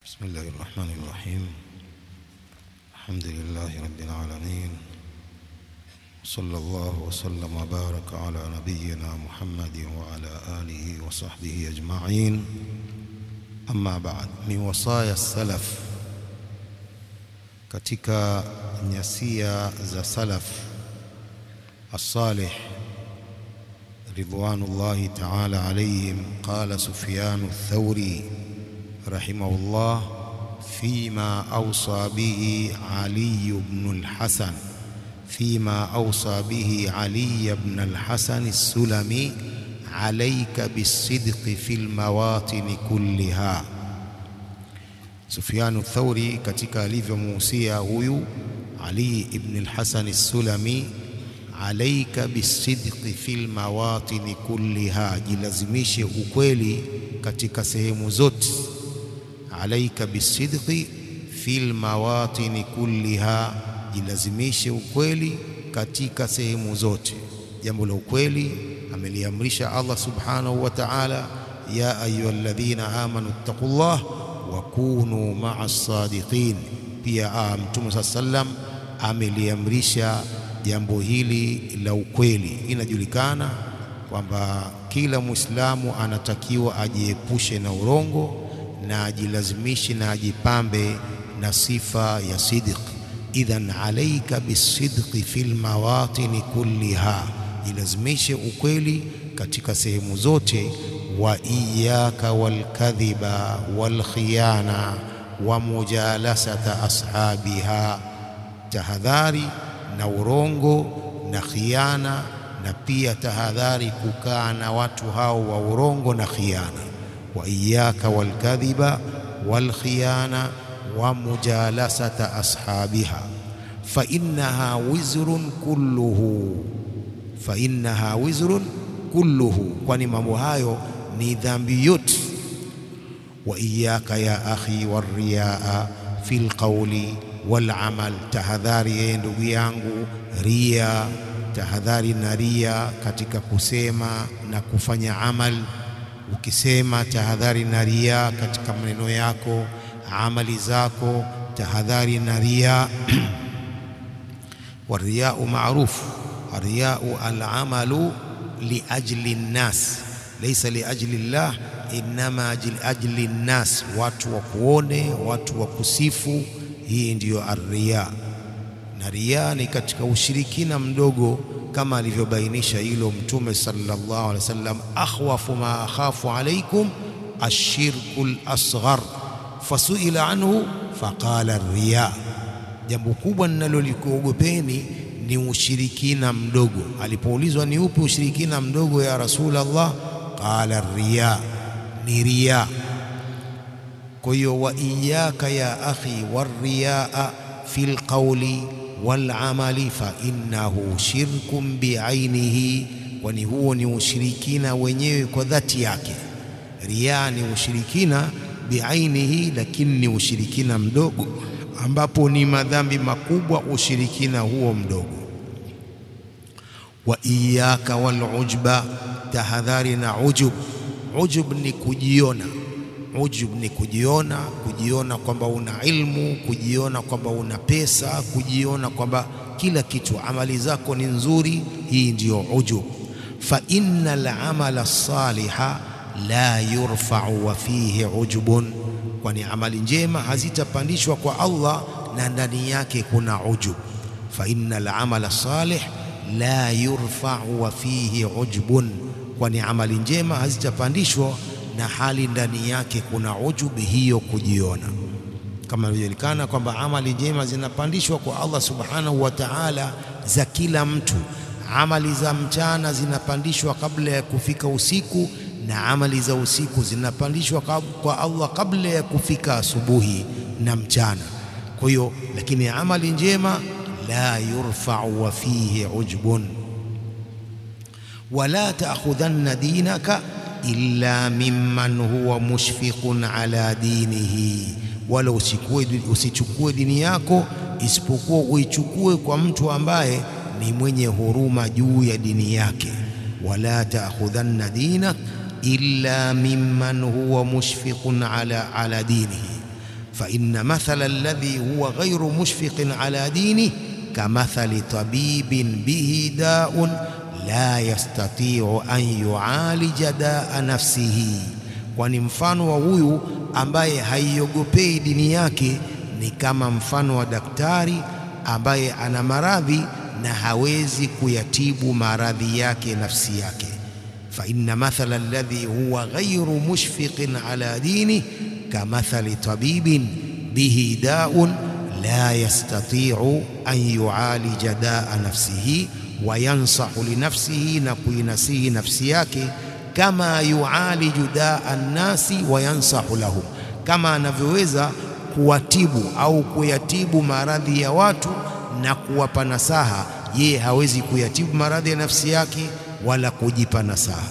بسم الله الرحمن الرحيم الحمد لله رب العالمين صلى الله وسلم وبارك على نبينا محمد وعلى آله وصحبه أجمعين أما بعد من وصايا السلف katika nyasia za salaf الصالح رضوان الله تعالى عليهم قال سفيان الثوري رحمه الله فيما أوصى به علي بن الحسن فيما أوصى به علي بن الحسن السلمي عليك بالصدق في المواطن كلها Sufyanu Thauri katika alivyomuhusia huyu Ali ibn al-Hasan as-Sulami, alaika bisidqi fil mawatini kulliha, jilazimishe ukweli katika sehemu zote. Alaika bisidqi fil mawatini kulliha, jilazimishe ukweli katika sehemu zote. Jambo la ukweli ameliamrisha Allah subhanahu wa ta'ala, ya ayyuhalladhina amanu ittaqullah wakunu maa sadiqin. Pia Mtume saa sallam ameliamrisha jambo hili la ukweli. Inajulikana kwamba kila Mwislamu anatakiwa ajiepushe na urongo na ajilazimishe na ajipambe na sifa ya sidq. Idhan alaika bisidqi fil mawatini kulliha, jilazimishe ukweli katika sehemu zote wa iyaka walkadhiba walkhiyana wa mujalasata ashabiha, tahadhari na urongo na khiana, na pia tahadhari kukaa na watu hao wa urongo na khiana. Wa iyaka walkadhiba walkhiyana wa mujalasata ashabiha fa innaha wizrun kulluhu, fa innaha wizrun kulluhu, kwani mambo hayo ni dhambi yote. Wa iyaka ya akhi warriaa fil qawli wal amal, tahadhari yeye ndugu yangu ria, tahadhari na ria katika kusema na kufanya amal. Ukisema tahadhari na ria katika maneno yako, amali zako, tahadhari na ria. Warriyau maarufu, arriyau alamalu liajli nnas laisa liajli llah innama liajli nnas, watu wa kuone, watu wa kusifu. Hii ndiyo arriya, na riya ni katika ushirikina mdogo, kama alivyobainisha hilo Mtume sallallahu alaihi wasallam, akhwafu ma akhafu alaikum ashirku lasghar fasuila anhu faqala riya, jambo kubwa ninalolikuogopeni ni ushirikina mdogo. Alipoulizwa ni upi ushirikina mdogo ya Rasulullah, qala riya, ni riya. Kwa hiyo wa iyaka ya akhi warriyaa fil qawli wal amali fa innahu shirkun biainihi, kwani huo ni ushirikina wenyewe kwa dhati yake. Riya ni ushirikina biainihi, lakini ni ushirikina mdogo ambapo ni madhambi makubwa ushirikina huo mdogo. Wa iyaka wal ujba, tahadhari na ujub. Ujub ni kujiona, ujub ni kujiona, kujiona kwamba una ilmu, kujiona kwamba una pesa, kujiona kwamba kila kitu, amali zako ni nzuri. Hii ndiyo ujub. Fa innal amala saliha la yurfa'u wa fihi ujubun kwani amali njema hazitapandishwa kwa Allah na ndani yake kuna ujub. Fa innal amala salih la yurfa'u wa fihi ujbun, kwani amali njema hazitapandishwa na hali ndani yake kuna ujub, hiyo kujiona. Kama ilivyojulikana kwamba amali njema zinapandishwa kwa Allah subhanahu wa ta'ala za kila mtu. Amali za mchana zinapandishwa kabla ya kufika usiku na amali za usiku zinapandishwa kwa Allah kabla ya kufika asubuhi na mchana. Kwa hiyo, lakini amali njema la yurfa'u wa fihi ujbun. Wala ta'khudhanna dinaka illa mimman huwa mushfiqun ala dinihi, wala usichukue dini yako isipokuwa uichukue kwa mtu ambaye ni mwenye huruma juu ya dini yake. Wala ta'khudhanna dinak illa mimman huwa mushfiqun ala, ala dinihi fa inna mathala alladhi huwa ghayru mushfiqin ala dini kamathali tabibin bihi daun la yastati'u an yu'alija daa nafsihi, kwani mfano wa huyu ambaye haiogopei dini yake ni kama mfano wa daktari ambaye ana maradhi na hawezi kuyatibu maradhi yake nafsi yake. fa inna mathala alladhi huwa ghayru mushfiqin ala dini kamathali tabibin bihi daun la yastati'u an yu'alija daa nafsihi wa yansahu li nafsihi, na kuinasihi nafsi yake kama yualiju daa nnasi wa yansahu lahum, kama anavyoweza kuwatibu au kuyatibu maradhi ya watu na kuwapa nasaha. Yeye hawezi kuyatibu maradhi ya nafsi yake wala kujipa nasaha.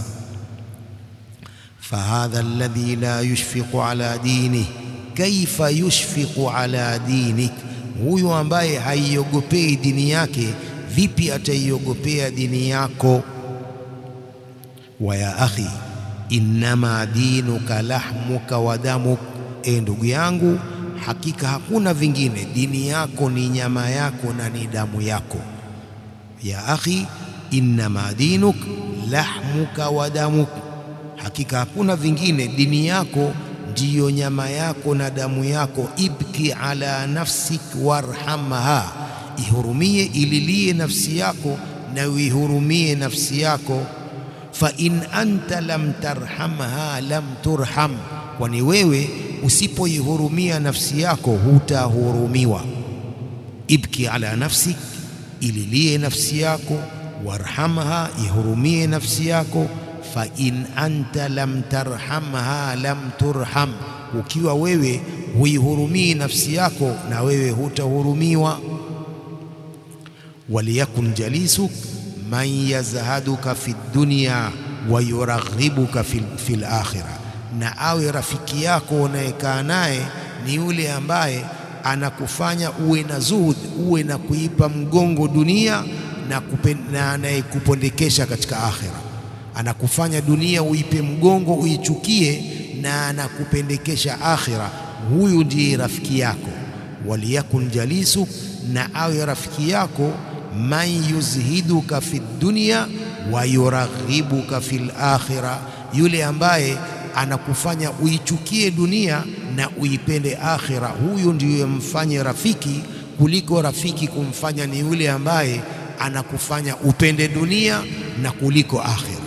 fahadha alladhi la yushfiqu ala dinih kaifa yushfiqu ala dinik, huyu ambaye haiogopei dini yake vipi ataiogopea dini yako? wa ya akhi innama dinuka lahmuka wa damuk, e ndugu yangu, hakika hakuna vingine, dini yako ni nyama yako na ni damu yako. Ya akhi innama dinuk lahmuka wa damuk, hakika hakuna vingine, dini yako ndiyo nyama yako na damu yako. Ibki ala nafsik warhamha ihurumie ililie nafsi yako na uihurumie nafsi yako. Fa in anta lam tarhamha lam turham, kwani wewe usipoihurumia nafsi yako hutahurumiwa. Ibki ala nafsik, ililie nafsi yako. Warhamha, ihurumie nafsi yako. Fa in anta lam tarhamha lam turham, ukiwa wewe huihurumii nafsi yako na wewe hutahurumiwa waliyakun jalisuk man yazhaduka fi dunya wa yuraghibuka fi lakhira, na awe rafiki yako unayekaa naye ni yule ambaye anakufanya uwe na zuhud, uwe na kuipa mgongo dunia na, na anayekupondekesha katika akhira. Anakufanya dunia uipe mgongo uichukie, na anakupendekesha akhira. Huyu ndiye rafiki yako. Waliyakun jalisuk, na awe rafiki yako man yuzhiduka fi dunya wa yuraghibuka fil akhira, yule ambaye anakufanya uichukie dunia na uipende akhira. Huyu ndiyo mfanye rafiki kuliko rafiki kumfanya ni yule ambaye anakufanya upende dunia na kuliko akhira.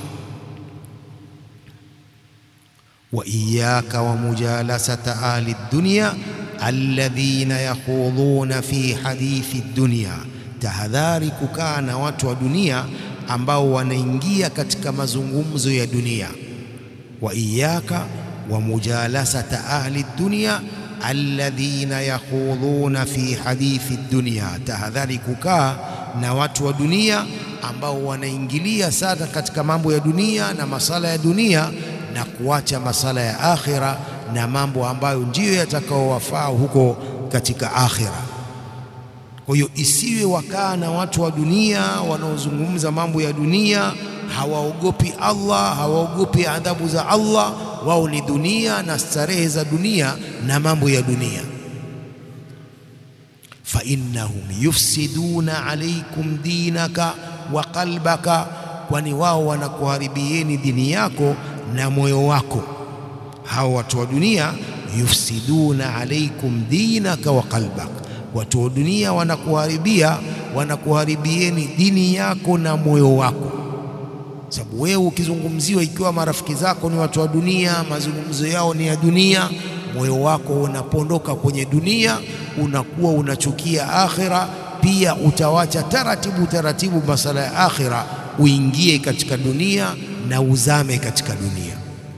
wa iyaka wa mujalasata ahli dunya alladhina yakhudhuna fi hadithi dunya Tahadhari kukaa na watu wa dunia ambao wanaingia katika mazungumzo ya dunia. wa iyaka wa mujalasata ahli dunya alladhina yakhudhuna fi hadithi dunya, tahadhari kukaa na watu wa dunia ambao wanaingilia sana katika mambo ya dunia na masala ya dunia na kuacha masala ya akhira na mambo ambayo ndiyo yatakaowafaa huko katika akhira. Kwa hiyo isiwe wakaa na watu wa dunia wanaozungumza mambo ya dunia, hawaogopi Allah, hawaogopi adhabu za Allah. Wao ni dunia na starehe za dunia na mambo ya dunia. fa innahum yufsiduna alaikum dinaka wa qalbaka, kwani wao wanakuharibieni dini yako na moyo wako. Hao watu wa dunia, yufsiduna alaikum dinaka wa qalbaka Watu wa dunia wanakuharibia, wanakuharibieni dini yako na moyo wako, sababu wewe ukizungumziwa, ikiwa marafiki zako ni watu wa dunia, mazungumzo yao ni ya dunia, moyo wako unapondoka kwenye dunia, unakuwa unachukia akhira. Pia utawacha taratibu taratibu masala ya akhira, uingie katika dunia na uzame katika dunia.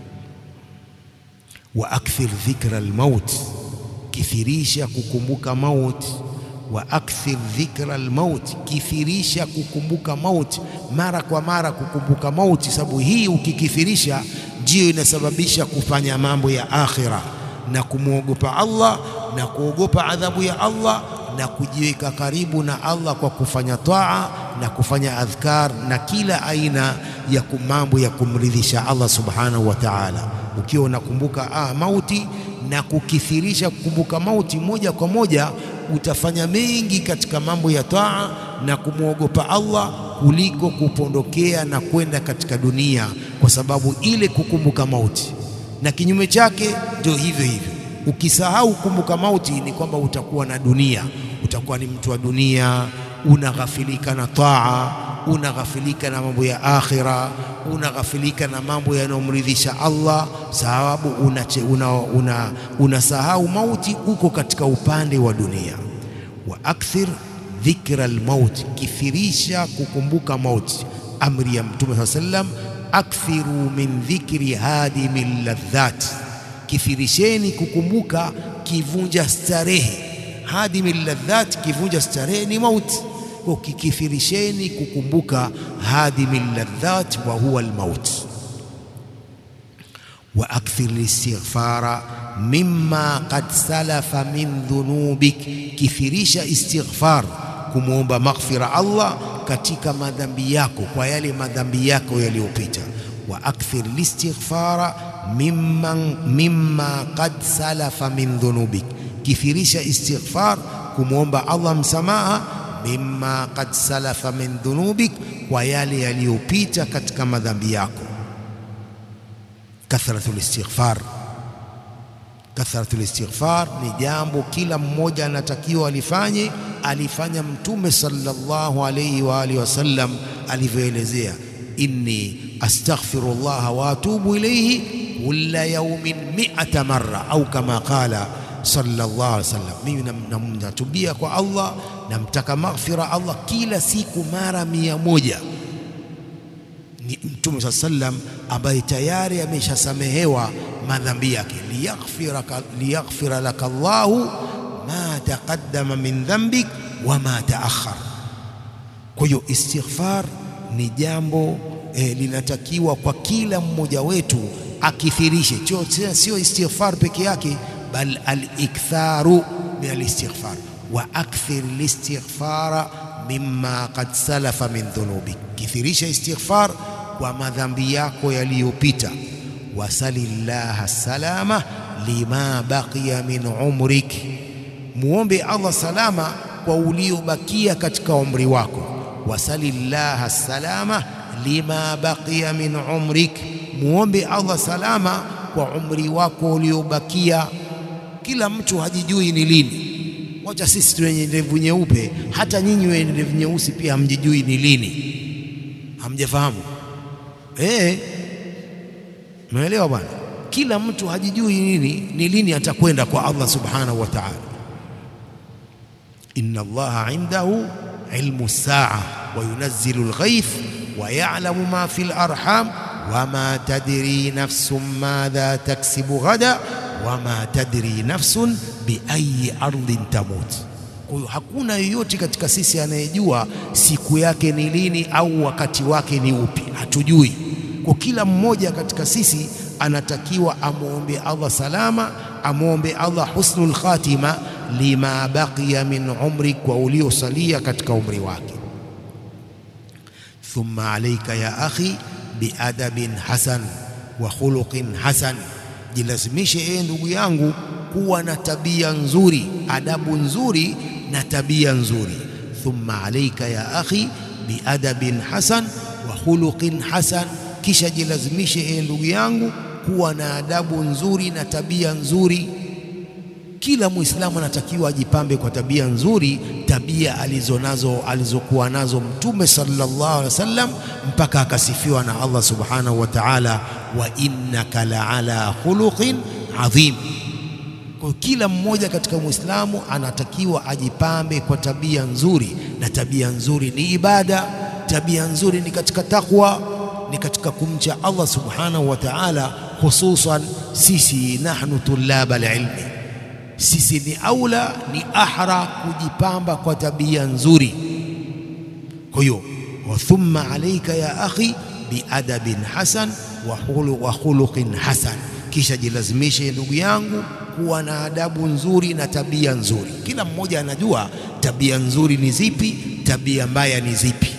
wa akthir dhikra almaut kithirisha kukumbuka mauti. wa akthir dhikra almaut, kithirisha kukumbuka mauti mara kwa mara, kukumbuka mauti, sababu hii ukikithirisha ndiyo inasababisha kufanya mambo ya akhira na kumwogopa Allah na kuogopa adhabu ya Allah na kujiweka karibu na Allah kwa kufanya taa na kufanya adhkar na kila aina ya mambo ya kumridhisha Allah subhanahu wa ta'ala. Ukiwa unakumbuka ah, mauti na kukithirisha kukumbuka mauti, moja kwa moja utafanya mengi katika mambo ya taa na kumwogopa Allah kuliko kupondokea na kwenda katika dunia, kwa sababu ile kukumbuka mauti. Na kinyume chake ndio hivyo hivyo, ukisahau kukumbuka mauti ni kwamba utakuwa na dunia, utakuwa ni mtu wa dunia, unaghafilika na taa, unaghafilika na mambo ya akhira, unaghafilika na mambo yanayomridhisha Allah, sababu unasahau una, una, una mauti, uko katika upande wa dunia. wa akthir dhikra almaut, kithirisha kukumbuka mauti. Amri ya Mtume saa sallam, akthiru min dhikri hadimi ladhat, kithirisheni kukumbuka kivunja starehe. Hadimi ladhat, kivunja starehe ni mauti kwa kikithirisheni kukumbuka hadimi ladhat wa huwa almaut. wa akthir listighfara mimma qad salafa min dhunubik, kithirisha istighfar, kumwomba maghfira Allah katika madhambi yako, kwa yale madhambi yako yaliyopita. wa akthir listighfara mimma, mimma qad salafa min dhunubik, kithirisha istighfar, kumwomba Allah msamaha mimma qad salafa min dhunubik, kwa yale yaliyopita katika madhambi yako. Kathratul istighfar, kathratul istighfar ni jambo kila mmoja anatakiwa alifanye. Alifanya Mtume sallallahu alayhi wa alihi wasallam alivyoelezea, inni astaghfirullah wa atubu ilayhi kulla yawmin mi'ata marra au kama qala sallallahu alaihi wasallam, mimi namtubia kwa Allah, namtaka maghfira Allah kila siku mara mia moja. Ni Mtume saa sallam ambaye tayari ameshasamehewa madhambi yake, liyaghfira laka Allahu ma taqaddama min dhanbik wa ma taakhar. Kwa hiyo istighfar ni jambo eh, linatakiwa kwa kila mmoja wetu akithirishe, sio istighfar peke yake bal aliktharu min alistighfar wa akthir listighfara mimma qad salafa min dhunubik, kithirisha istighfar kwa madhambi yako yaliyopita. Wasalillaha salama lima baqiya min umrik, muombe Allah salama kwa uliobakia katika umri wako. Wasalillaha salama lima baqiya min umrik, muombe Allah salama kwa umri wako uliobakia. Kila mtu hajijui ni lini. Wacha sisi wenye ndevu nyeupe, hata nyinyi wenye ndevu nyeusi pia hamjijui ni lini. Hamjafahamu eh? Umeelewa bwana? Kila mtu hajijui nini ni lini atakwenda kwa Allah subhanahu wa ta'ala. Inna Allaha indahu ilmu saa wa yunazzilu alghayth wa ya'lamu ma fil arham wama tadri nafsun madha taksibu ghada wama tadri nafsun biayi ardhin tamut. Kwa hiyo hakuna yeyote katika sisi anayejua siku yake ni lini au wakati wake ni upi, hatujui. Kwa kila mmoja katika sisi anatakiwa amwombe Allah salama, amwombe Allah husnul khatima lima baqiya min umri, kwa uliosalia katika umri wake. Thumma alayka ya akhi biadabin hasan wa khuluqin hasan, jilazimishe ee ndugu yangu kuwa na tabia nzuri, adabu nzuri na tabia nzuri. Thumma alayka ya akhi biadabin hasan wa khuluqin hasan, kisha jilazimishe ee ndugu yangu kuwa na adabu nzuri na tabia nzuri. Kila Muislamu anatakiwa ajipambe kwa tabia nzuri, tabia alizonazo alizokuwa nazo Mtume sallallahu alaihi wasallam mpaka akasifiwa na Allah subhanahu wa ta'ala, wa innaka la ala khuluqin adhim. Kwa kila mmoja katika Muislamu anatakiwa ajipambe kwa tabia nzuri, na tabia nzuri ni ibada, tabia nzuri ni katika takwa, ni katika kumcha Allah subhanahu wa ta'ala, hususan sisi nahnu tulaba alilmi sisi ni aula ni ahra kujipamba kwa tabia nzuri. Kwa hiyo wa thumma alayka ya akhi biadabin hasan wa khuluqin hasan, kisha jilazimishe ndugu yangu kuwa na adabu nzuri na tabia nzuri. Kila mmoja anajua tabia nzuri ni zipi, tabia mbaya ni zipi.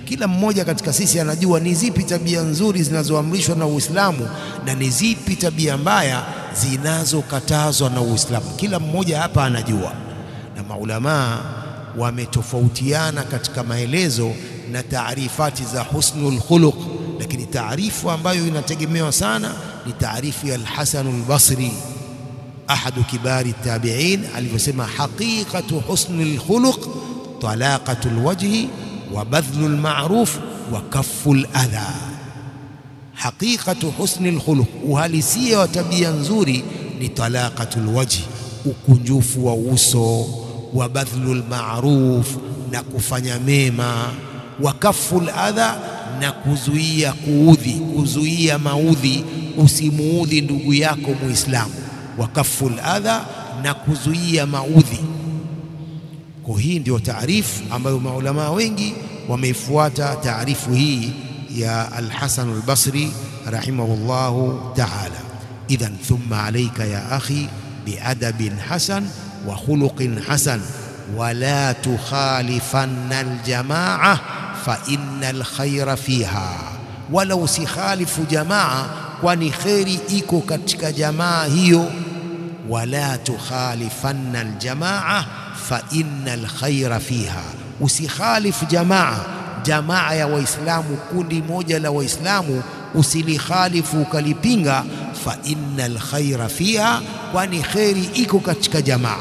Kila mmoja katika sisi anajua ni zipi tabia nzuri zinazoamrishwa na Uislamu na ni zipi tabia mbaya zinazokatazwa na Uislamu. Kila mmoja hapa anajua, na maulamaa wametofautiana katika maelezo na taarifati za husnul khuluq, lakini taarifu ambayo inategemewa sana ni taarifu ya Al-Hasan al-Basri ahadu kibari tabi'in alivyosema, haqiqatu husnul khuluq talaqatul wajhi wa badhlul ma'ruf wa kafful adha. Haqiqatu husnul khuluq, uhalisia wa tabia nzuri ni talaqatul wajhi, ukunjufu wa uso, wa badhlul ma'ruf, na kufanya mema, wa kafful adha, na kuzuia kuudhi, kuzuia maudhi, usimuudhi ndugu yako Muislamu wa kaful adha na kuzuia maudhi. Kwa hii ndio taarifu ambayo maulamaa wengi wameifuata taarifu hii ya Al-Hasan al-Basri rahimahullahu ta'ala. Idhan thumma alayka ya akhi biadabin hasan wa khuluqin hasan wala tukhalifanna aljamaa fa innal khayra fiha, wala usikhalifu jamaa kwani kheri iko katika jamaa hiyo. Wala tukhalifanna aljamaa fa inna alkhaira fiha, usikhalifu jamaa, jamaa ya Waislamu, kundi moja la Waislamu usilikhalifu ukalipinga. Fa inna alkhaira fiha, kwani kheri iko katika jamaa.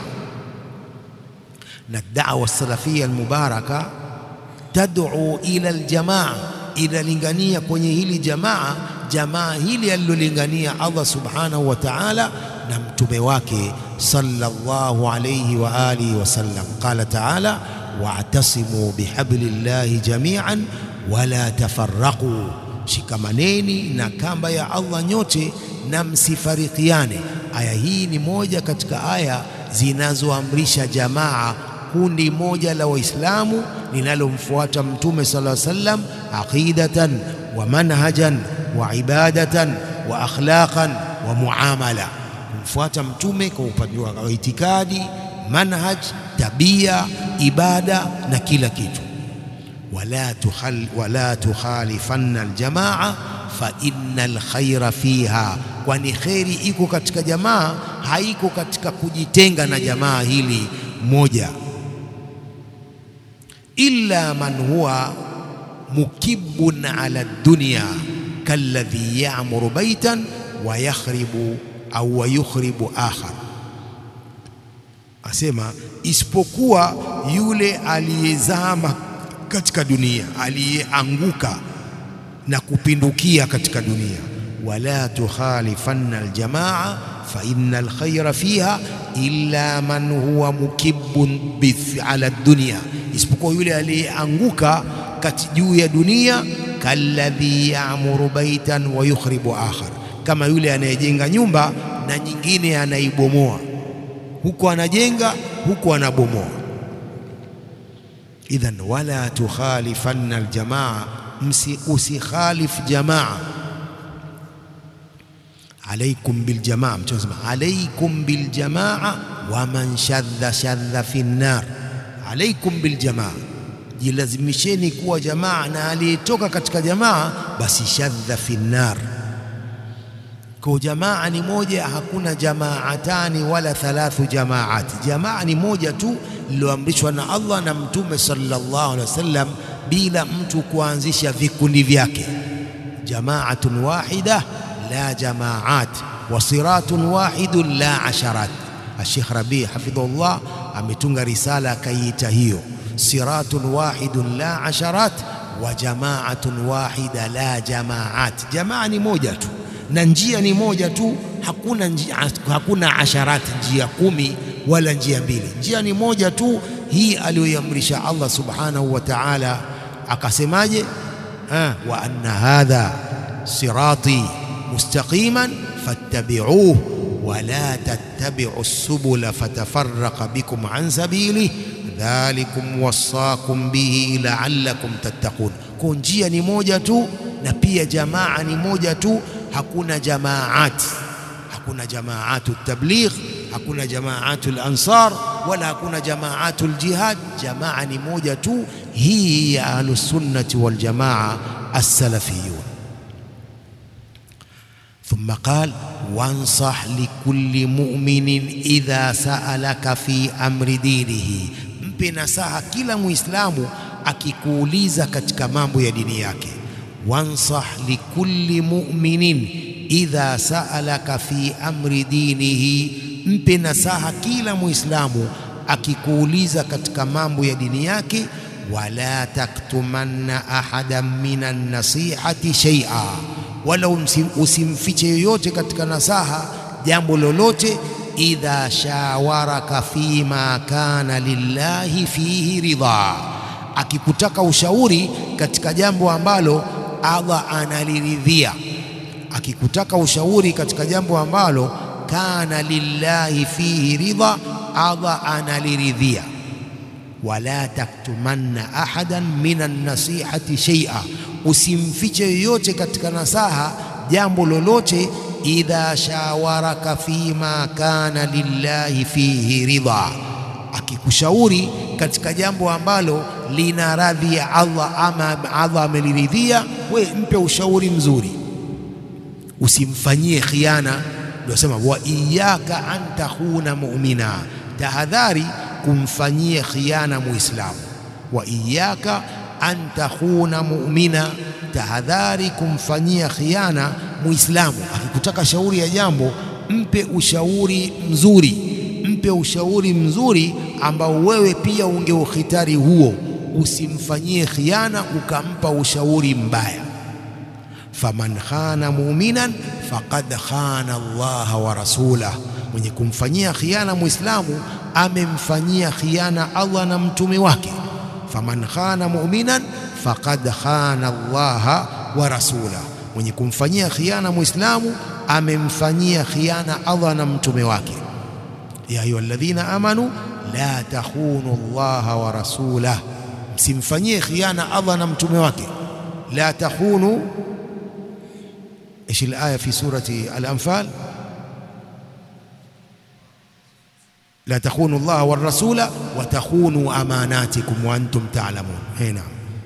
Na da'wa salafia almubaraka tad'u ila aljamaa, inalingania kwenye hili jamaa jamaa hili alilolingania Allah subhanahu wa ta'ala na mtume wake sallallahu alayhi wa alihi wasallam. Qala ta'ala wa'tasimu bihablillahi jami'an wala tafarraqu, shikamaneni na kamba ya Allah nyote na msifarikiane. Aya hii ni moja katika aya zinazoamrisha jamaa, kundi moja la Waislamu linalomfuata mtume sallallahu alayhi wasallam aqidatan wa manhajan wa ibadatan wa akhlaqan wa muamala, kumfuata mtume kwa upande wa itikadi, manhaj, tabia, ibada na kila kitu. Wala tukhal wala tukhalifanna aljamaa fa inna alkhaira fiha, kwani kheri iko katika jamaa, haiko katika kujitenga na jamaa hili moja. Illa man huwa mukibbun ala dunya kalladhi ya'muru baitan wa yakhribu au wa yukhribu akhar, asema isipokuwa yule aliyezama katika dunia, aliyeanguka na kupindukia katika dunia. Wala tukhalifanna aljamaa fa inna alkhayra fiha illa man huwa mukibbun ala dunya, isipokuwa yule aliyeanguka kati juu ya dunia kalladhi ya'muru baitan wa yukhribu akhar, kama yule anayejenga nyumba na nyingine anaibomoa, huko anajenga huko anabomoa. Idhan wala tukhalifanna aljamaa, usikhalif jamaa. Alaikum biljamaa, Mtume anasema alaikum biljamaa wa man shadha shadha fi nnar. Alaikum biljamaa Jilazimisheni kuwa jamaa na aliyetoka katika jamaa basi shadha fi nnar. Kwa jamaa ni moja, hakuna jamaatani wala thalathu jamaati. Jamaa ni moja tu lililoamrishwa na Allah na Mtume sallallahu alaihi wasallam, bila mtu kuanzisha vikundi vyake. Jamaatun wahida la jamaat wa siratun wahidun la asharat. Sheikh Rabi hafidhullah ametunga risala akaiita hiyo siratun wahidun la asharat wa jamaatun wahida la jamaat. Jamaa ni moja tu na njia ni moja tu, hakuna njia, hakuna asharat, njia kumi wala njia mbili. Njia ni moja tu, hii aliyoiamrisha Allah subhanahu wa ta'ala. Akasemaje? wa anna hadha sirati mustaqiman fattabi'uhu wa la tattabi'u subula fatafarraqa bikum an sabili dhalikum wassakum bihi la'allakum tattaqun. Kwa njia ni moja tu na pia jamaa ni moja tu, hakuna jamaat, hakuna jamaatu tabligh, hakuna jamaatu al-ansar wala hakuna jamaatul jihad. Jamaa ni moja tu, hii ya ahlusunnati waljamaa assalafiyun. Thumma qal wansah likulli mu'minin idha sa'alaka fi amri dinihi, mpe nasaha kila Muislamu akikuuliza katika mambo ya dini yake. Wansah likulli mu'minin idha sa'alaka fi amri dinihi, mpe nasaha kila Muislamu akikuuliza katika mambo ya dini yake. Wala taktumanna ahadan minan nasihati shay'a wala usimfiche yoyote katika nasaha jambo lolote. idha shawaraka fima kana lillahi fihi ridha, akikutaka ushauri katika jambo ambalo Allah analiridhia. Akikutaka ushauri katika jambo ambalo kana lillahi fihi ridha, Allah analiridhia. wala taktumanna ahadan minan nasihati shay'a usimfiche yoyote katika nasaha jambo lolote. idha shawaraka fima kana lillahi fihi ridha, akikushauri katika jambo ambalo lina radhi ya Allah ama Allah ameliridhia, we mpe ushauri mzuri, usimfanyie khiana. Ndio sema wa iyyaka an takhuna mu'mina, tahadhari kumfanyia khiana Muislamu. wa iyyaka an takhuna mu'mina, tahadhari kumfanyia khiana Muislamu. Akikutaka shauri ya jambo, mpe ushauri mzuri, mpe ushauri mzuri ambao wewe pia ungeukhitari huo, usimfanyie khiana ukampa ushauri mbaya. faman khana mu'minan faqad khana Allaha wa rasulah, mwenye kumfanyia khiana Muislamu amemfanyia khiana Allah na mtume wake faman khana mu'minan faqad khana Allaha wa rasulah, mwenye kumfanyia khiana Muislamu amemfanyia khiana Allah na mtume wake. ya ayuha alladhina amanu la takhunu Allaha wa rasulah, msimfanyie khiana Allah na mtume wake. la takhunu ايش الايه في سوره الانفال لا تخونوا الله والرسول وتخونوا اماناتكم وانتم تعلمون هنا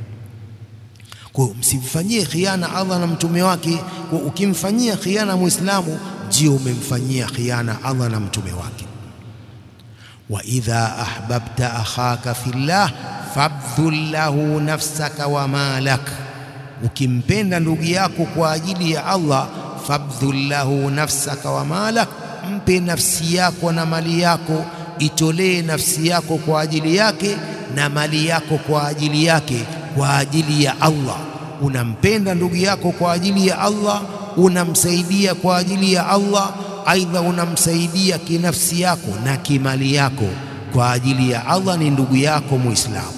kwa msimfanyie khiana Allah na mtume wake. Kwa ukimfanyia khiana Muislamu ndio umemfanyia khiana Allah na mtume wake. wa idha ahbabta akhaka fillah fabdhul lahu nafsaka wa malak, ukimpenda ndugu yako kwa ajili ya Allah, fabdhul lahu nafsaka wa malak, mpe nafsi yako na mali yako, itolee nafsi yako kwa ajili yake na mali yako kwa ajili yake, kwa ajili ya Allah. Unampenda ndugu yako kwa ajili ya Allah, unamsaidia kwa ajili ya Allah, aidha unamsaidia kinafsi yako na kimali yako kwa ajili ya Allah, ni ndugu yako Muislamu.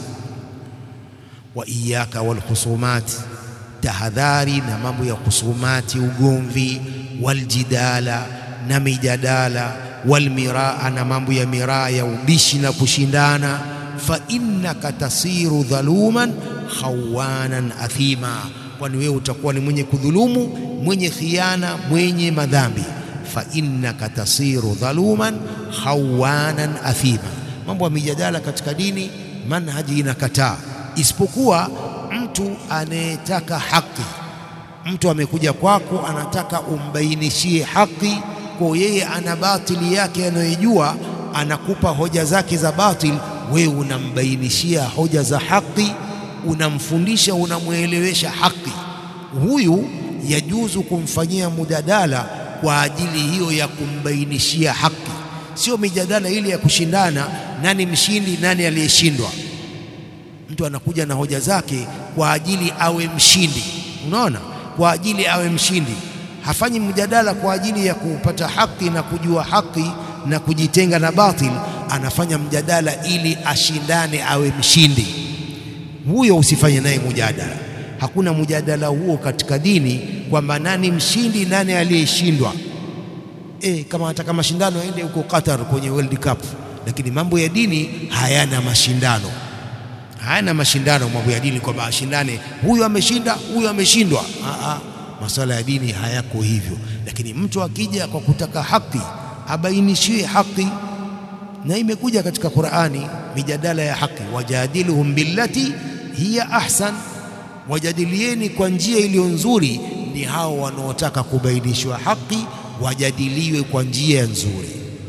wa iyaka walkhusumat, tahadhari na mambo ya khusumati, ugomvi, waljidala na mijadala, walmiraa na mambo ya miraa ya ubishi na kushindana. fa innaka tasiru dhaluman khawanan athima, kwani wewe utakuwa ni mwenye kudhulumu, mwenye khiana, mwenye madhambi. fa innaka tasiru dhaluman khawanan athima. Mambo ya mijadala katika dini, manhaji inakataa, isipokuwa mtu anayetaka haki. Mtu amekuja kwako, anataka umbainishie haki, kwa yeye ana batili yake anayojua, anakupa hoja zake za batil, wewe unambainishia hoja za haki, unamfundisha, unamwelewesha haki. Huyu yajuzu kumfanyia mujadala kwa ajili hiyo ya kumbainishia haki, sio mijadala ile ya kushindana, nani mshindi, nani aliyeshindwa. Mtu anakuja na hoja zake kwa ajili awe mshindi, unaona, kwa ajili awe mshindi. Hafanyi mjadala kwa ajili ya kupata haki na kujua haki na kujitenga na batil. Anafanya mjadala ili ashindane, awe mshindi. Huyo usifanye naye mujadala. Hakuna mjadala huo katika dini kwamba nani mshindi, nani aliyeshindwa. E, kama anataka mashindano aende huko Qatar kwenye World Cup, lakini mambo ya dini hayana mashindano hayana mashindano mambo ya dini, kwamba ashindane huyu ameshinda huyu ameshindwa. Masuala ya dini hayako hivyo, lakini mtu akija kwa kutaka haki abainishiwe haki, na imekuja katika Qur'ani mijadala ya haki, wajadiluhum billati hiya ahsan, wajadilieni kwa njia iliyo nzuri. Ni hao wanaotaka kubainishwa haki wajadiliwe kwa njia nzuri.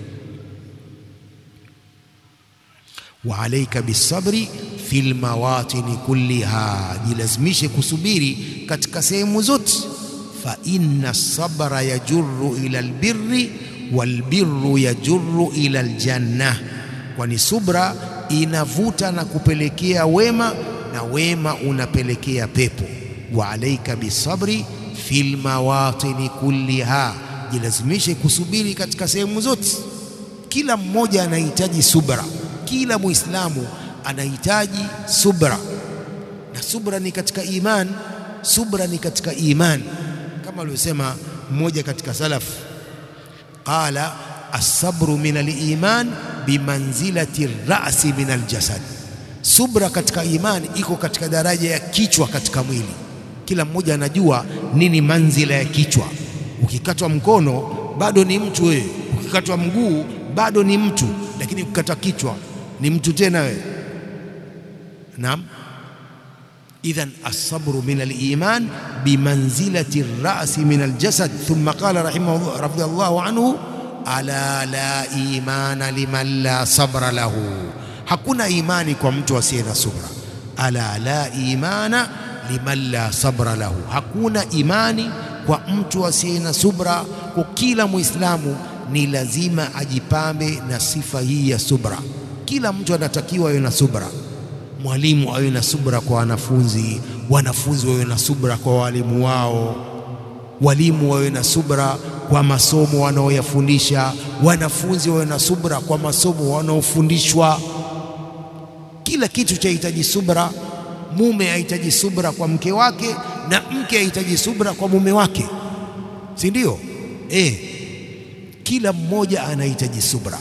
wa alaika bisabri fil mawatini kulliha, jilazimishe kusubiri katika sehemu zote. fa inna sabra yajurru ila albirri walbirru yajurru ila aljanna, kwani subra inavuta na kupelekea wema na wema unapelekea pepo. wa alaika bisabri fil mawatini kulliha, jilazimishe kusubiri katika sehemu zote. Kila mmoja anahitaji subra, kila Muislamu anahitaji subra, na subra ni katika iman, subra ni katika iman, kama alivyosema mmoja katika salaf qala as-sabru min al-iman bimanzilati rasi min al-jasad, subra katika imani iko katika daraja ya kichwa katika mwili. Kila mmoja anajua nini manzila ya kichwa. Ukikatwa mkono bado ni mtu wewe, ukikatwa mguu bado ni mtu, lakini ukikatwa kichwa ni mtu tena wewe. Naam, idhan as-sabru min al-iman bimanzilati ar-ra'si min al-jasad. Thumma qala rahimahu radiyallahu anhu ala la imana liman la sabra lahu, hakuna imani kwa mtu asiye na subra. Ala la imana liman la sabra lahu, hakuna imani kwa mtu asiye na subra. Kwa kila Muislamu ni lazima ajipambe na sifa hii ya subra. Kila mtu anatakiwa awe na subra. Mwalimu awe na subra kwa wanafunzi, wanafunzi wawe na subra kwa walimu wao, walimu wawe na subra kwa masomo wanaoyafundisha, wanafunzi wawe na subra kwa masomo wanaofundishwa. Kila kitu chahitaji subra. Mume ahitaji subra kwa mke wake na mke ahitaji subra kwa mume wake, si ndio? Eh, kila mmoja anahitaji subra.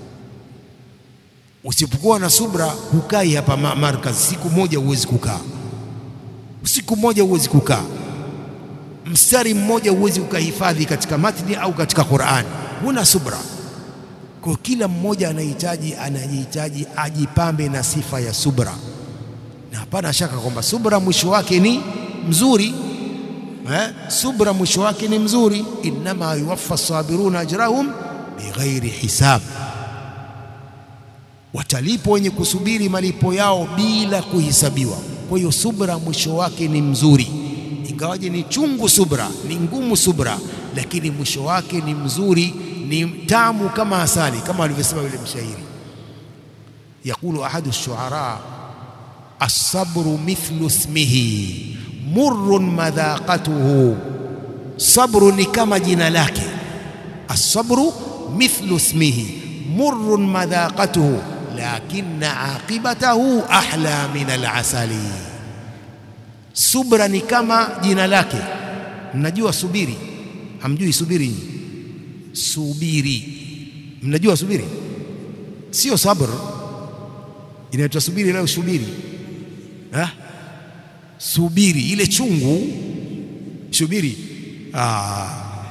Usipokuwa na subra, hukai hapa markaz, siku moja huwezi kukaa, siku moja huwezi kukaa, mstari mmoja huwezi ukahifadhi katika matni au katika Qur'an, huna subra. Kwa kila mmoja anahitaji anajihitaji ajipambe na sifa ya subra, na hapana shaka kwamba subra mwisho wake ni mzuri eh? Subra mwisho wake ni mzuri, innama yuwaffa sabiruna ajrahum bighairi hisab watalipwa wenye kusubiri malipo yao bila kuhisabiwa. Kwa hiyo subra mwisho wake ni mzuri, ingawaje ni chungu subra, ni ngumu subra, lakini mwisho wake ni mzuri, ni tamu kama asali, kama alivyosema yule mshairi. Yaqulu ahadu shuara as-sabru mithlu ismihi murrun madhaqatuhu, sabru ni kama jina lake. As-sabru mithlu ismihi murrun madhaqatuhu lakinna aqibatahu ahla min alasali. Subra ni kama jina lake. Mnajua subiri? Hamjui subiri? Subiri, mnajua subiri? Sio sabr, inaitwa subiri. Leo subiri ha? Subiri ile chungu, subiri ah.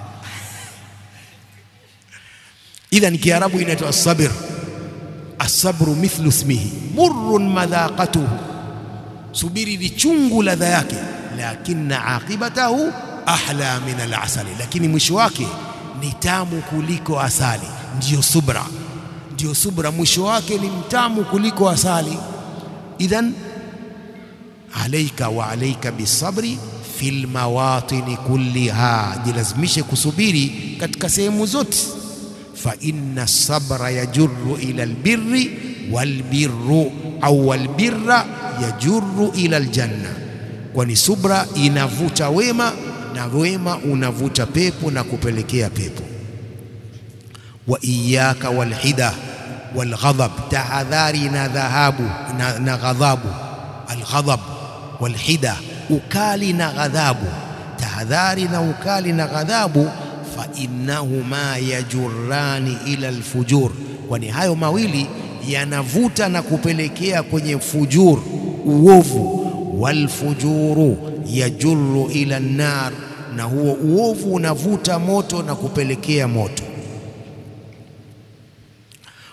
Idhan Kiarabu inaitwa sabir Asabru mithlu ismihi murrun madhaqatuhu, subiri ni chungu ladha yake, lakinna aqibatahu ahla min alasali, lakini mwisho wake ni tamu kuliko asali. Ndiyo subra, ndiyo subra, mwisho wake ni mtamu kuliko asali. Idhan alaika wa alaika bisabri fil mawatini kulliha, jilazimishe kusubiri katika sehemu zote fa inna sabra yajurru ila albirri walbirru au walbirra yajurru ila aljanna, kwani subra inavuta wema na wema unavuta pepo na kupelekea pepo. Wa iyaka walhida walghadhab, tahadhari na dhahabu na, na ghadhabu. Alghadhab walhida, ukali na ghadhabu. Tahadhari na ukali na ghadhabu fa innahuma yajurrani ila alfujur, kwani hayo mawili yanavuta na kupelekea kwenye fujur, uovu. Walfujuru yajurru ila nnar, na huo uovu unavuta moto na kupelekea moto.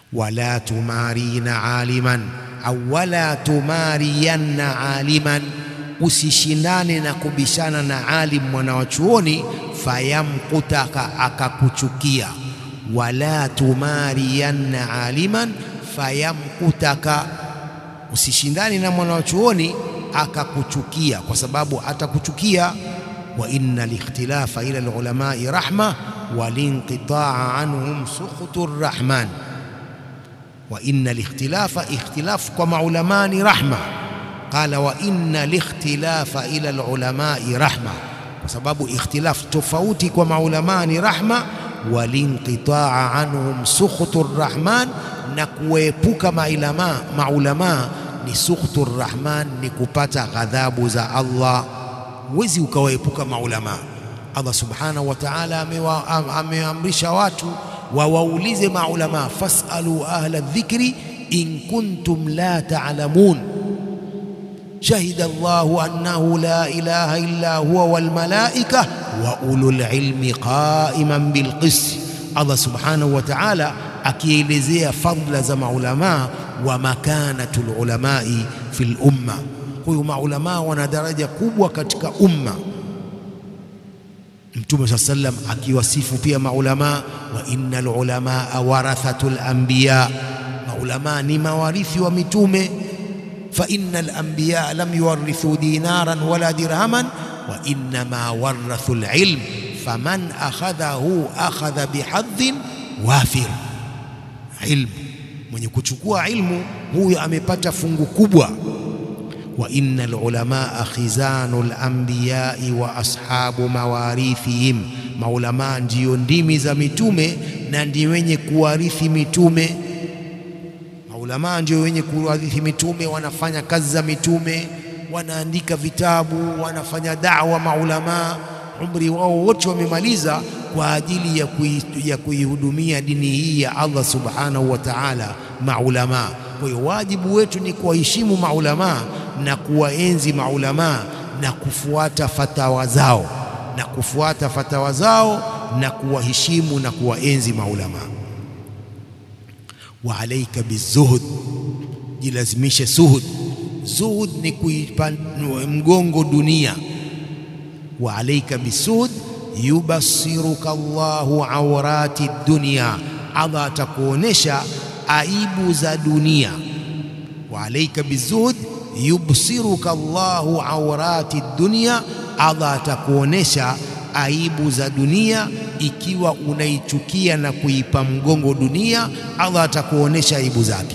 wala tumarina aliman au wala tumariyanna aliman, usishindane na kubishana na alim mwana wa chuoni, fayamkutaka akakuchukia. Wala tumariyanna aliman fayamkutaka, usishindane na mwana wa chuoni akakuchukia, kwa sababu atakuchukia. Wa inna likhtilafa ila alulamai rahma walinqitaa anhum sukhtu rrahman wa inna likhtilafa, ikhtilaf kwa maulamaa ni rahma. Qala wa inna likhtilafa ila alulamai rahma, kwa sababu ikhtilaf tofauti kwa maulamaa ni rahma. Walinqitaa anhum sukhtu rrahman, na kuepuka maulamaa maulamaa ni sukhtu rrahman, ni kupata ghadhabu za Allah. Huwezi ukawaepuka maulamaa. Allah subhanahu wa ta'ala ameamrisha watu wawaulize maulamaa, fasalu ahla dhikri in kuntum la ta'lamun. Shahida Allahu annahu la ilaha illa huwa wal malaika wa ulul ilmi qa'iman bil qist. Allah subhanahu wa ta'ala akielezea fadla za maulamaa wa makanatul ulamai fil umma. Huyu maulamaa wana daraja kubwa katika umma. Mtume saa sallam akiwasifu pia maulamaa, wa innal ulamaa warathatul anbiya, maulamaa ni mawarithi wa mitume. Fa innal anbiya lam yuwarithu dinaran wala dirhaman wa innama warathu lilm faman akhadhahu akhadha bihadhin wafir. Ilmu, mwenye kuchukua ilmu huyo amepata fungu kubwa wa inna alulamaa khizanu alambiyai wa ashabu mawarithihim, maulamaa ndiyo ndimi za mitume na ndio wenye kuwarithi mitume. Maulamaa ndio wenye kuwarithi mitume, wanafanya kazi za mitume, wanaandika vitabu, wanafanya da'wa. Maulamaa umri wao wote wamemaliza kwa ajili ya kui, ya kuihudumia dini hii ya Allah subhanahu wa ta'ala. Maulamaa, kwa hiyo wajibu wetu ni kuwaheshimu maulamaa na kuwaenzi maulamaa na kufuata fatawa zao na kufuata fatawa zao na kuwaheshimu na kuwaenzi maulamaa. Wa alaika bizuhud, jilazimishe zuhud. Zuhud ni kuipa mgongo dunia. Wa alaika bisuhud yubasiruka Allahu awrati dunya, Allah atakuonesha aibu za dunia. Wa alaika bizuhud yubsiruka Allahu awrati dunya, Allah atakuonesha aibu za dunia. Ikiwa unaichukia na kuipa mgongo dunia, Allah atakuonesha aibu zake.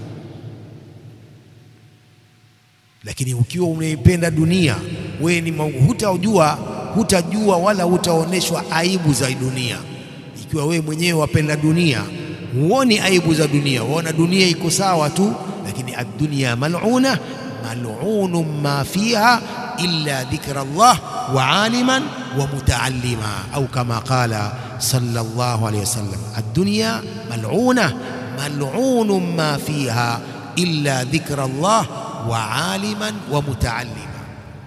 Lakini ukiwa unaipenda dunia, wewe ni hutajua, hutajua wala hutaoneshwa aibu za dunia. Ikiwa wewe mwenyewe wapenda dunia, huoni aibu za dunia, waona dunia iko sawa tu, lakini ad-dunya mal'una mal'unun ma fiha illa dhikra Allah wa aliman wa mutaallima au kama qala sallallahu alayhi wasallam, ad-dunya mal'una mal'unun ma fiha illa dhikra Allah wa aliman wa mutaallima.